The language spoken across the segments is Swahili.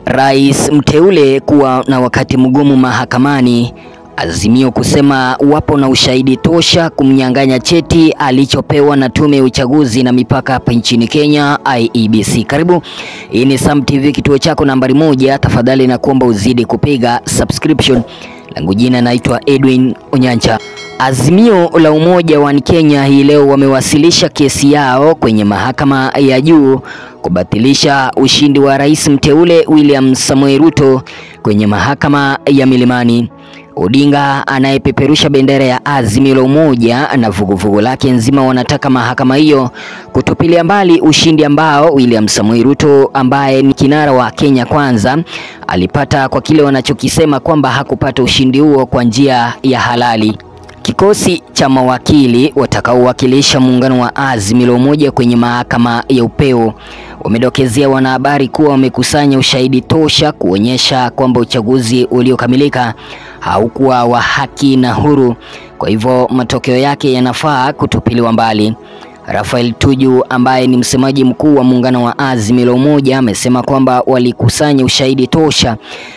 Rais mteule kuwa na wakati mgumu mahakamani. Azimio kusema wapo na ushahidi tosha kumnyang'anya cheti alichopewa na tume ya uchaguzi na mipaka hapa nchini Kenya IEBC. Karibu, hii ni Sam TV, kituo chako nambari moja. Tafadhali na kuomba uzidi kupiga subscription. Langu jina naitwa Edwin Onyancha. Azimio la Umoja wa Kenya hii leo wamewasilisha kesi yao kwenye mahakama ya juu kubatilisha ushindi wa rais mteule William Samoei Ruto kwenye mahakama ya Milimani. Odinga anayepeperusha bendera ya Azimio la Umoja na vuguvugu lake nzima wanataka mahakama hiyo kutupilia mbali ushindi ambao William Samoei Ruto ambaye ni kinara wa Kenya Kwanza alipata kwa kile wanachokisema kwamba hakupata ushindi huo kwa njia ya halali. Kikosi cha mawakili watakaowakilisha muungano wa Azimio la Umoja kwenye mahakama ya upeo wamedokezea wanahabari kuwa wamekusanya ushahidi tosha kuonyesha kwamba uchaguzi uliokamilika haukuwa wa haki na huru, kwa hivyo matokeo yake yanafaa kutupiliwa mbali. Rafael Tuju ambaye ni msemaji mkuu wa muungano wa Azimio la Umoja amesema kwamba walikusanya ushahidi tosha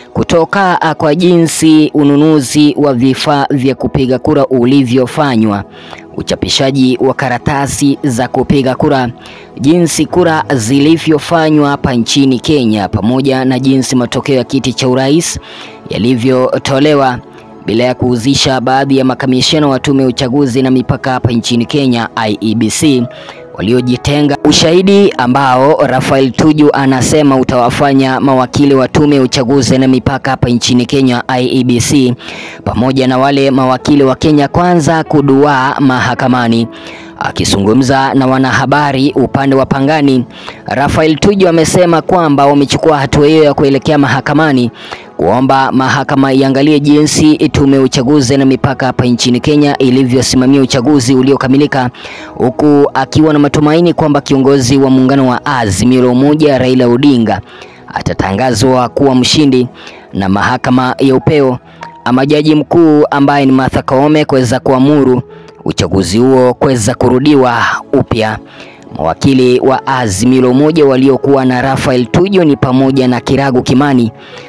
kutoka kwa jinsi ununuzi wa vifaa vya kupiga kura ulivyofanywa, uchapishaji wa karatasi za kupiga kura, jinsi kura zilivyofanywa hapa nchini Kenya, pamoja na jinsi matokeo ya kiti cha urais yalivyotolewa bila ya kuhusisha baadhi ya makamishina wa tume ya uchaguzi na mipaka hapa nchini Kenya IEBC waliojitenga, ushahidi ambao Rafael Tuju anasema utawafanya mawakili wa tume ya uchaguzi na mipaka hapa nchini Kenya IEBC pamoja na wale mawakili wa Kenya Kwanza kuduaa mahakamani. Akizungumza na wanahabari upande wa Pangani, Rafael Tuju amesema kwamba wamechukua hatua hiyo ya kuelekea mahakamani kuomba mahakama iangalie jinsi tume ya uchaguzi na mipaka hapa nchini Kenya ilivyosimamia uchaguzi uliokamilika, huku akiwa na matumaini kwamba kiongozi wa muungano wa Azimio la Umoja Raila Odinga atatangazwa kuwa mshindi na mahakama ya upeo ama jaji mkuu ambaye ni Martha Koome kuweza kuamuru uchaguzi huo kuweza kurudiwa upya. Mawakili wa Azimio la Umoja waliokuwa na Rafael Tuju ni pamoja na Kiragu Kimani,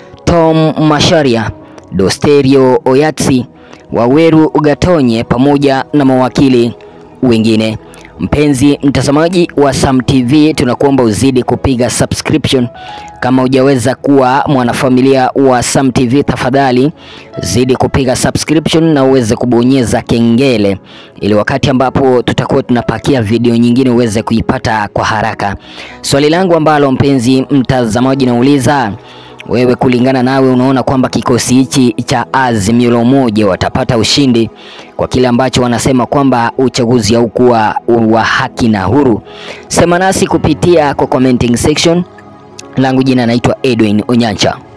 Tom Masharia, Dosterio Oyatsi, Waweru Gatonye pamoja na mawakili wengine. Mpenzi mtazamaji wa Sam TV, tunakuomba uzidi kupiga subscription. Kama hujaweza kuwa mwanafamilia wa Sam TV, tafadhali zidi kupiga subscription na uweze kubonyeza kengele, ili wakati ambapo tutakuwa tunapakia video nyingine uweze kuipata kwa haraka. Swali langu ambalo mpenzi mtazamaji nauliza wewe kulingana nawe, unaona kwamba kikosi hichi cha Azimio la Umoja watapata ushindi kwa kile ambacho wanasema kwamba uchaguzi haukuwa wa haki na huru? Sema nasi kupitia kwa commenting section. Langu jina naitwa Edwin Onyancha.